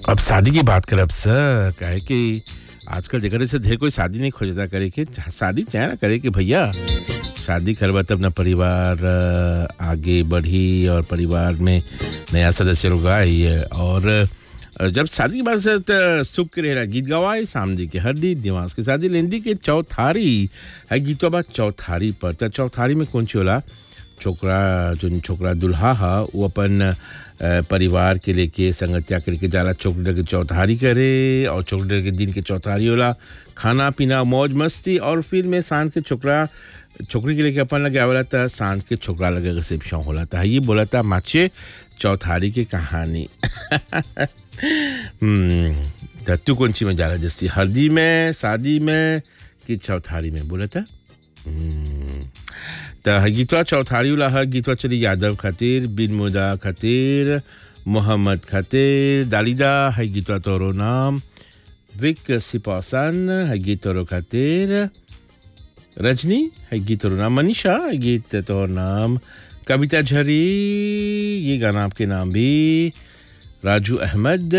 अब शादी की बात करब सर काहे कि आजकल जगह से ढेर कोई शादी नहीं खोजता करे के शादी चाहे ना करे कि भैया शादी करवा तब ना परिवार अ, आगे बढ़ी और परिवार में नया सदस्य लोग आई है और अ, जब शादी की बात से त सुख के रहेला गीत गवाए सामने के हड्डी दिमाग के शादी लेंदी के चौथारी है गीतवा बा चौथारी पर त चौथारी में कौन ची होला छोकरा जो छोकरा दुल्हा हा वो अपन अ, परिवार के लेके संगतिया करके जाला चौकड़े के चौथारी करे और चौकड़े के दिन के चौथारी होला खाना पीना मौज मस्ती और फिर में सांझ के छोकरा छोकरी के लेके अपन लगे आवेला था सांझ के छोकरा लगे रिसेप्शन होला था ये बोला था माचे चौथारी की कहानी हम्म त तू कौन सी में जाला जैसी हल्दी में शादी में कि चौथारी में बोला था हम्म, त गीतवा चौथारी वाला है गीतवा चली यादव खातिर बिन मुदा खातिर मोहम्मद खातिर दालिदा है गीतवा तोरो नाम विक सिपासन है गीत तोरो खातिर रजनी है गीत तोरो नाम मनीषा है गीत तोरो नाम कविता झरी ये गाना आपके नाम भी राजू अहमद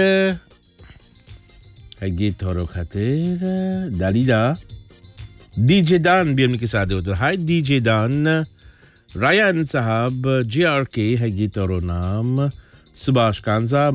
है गीत तोरो खातिर दालिदा डीजे दान भी उनके साथ होता है हाय डीजे दान रायन साहब जे आर के है गीत और नाम सुभाष कांजा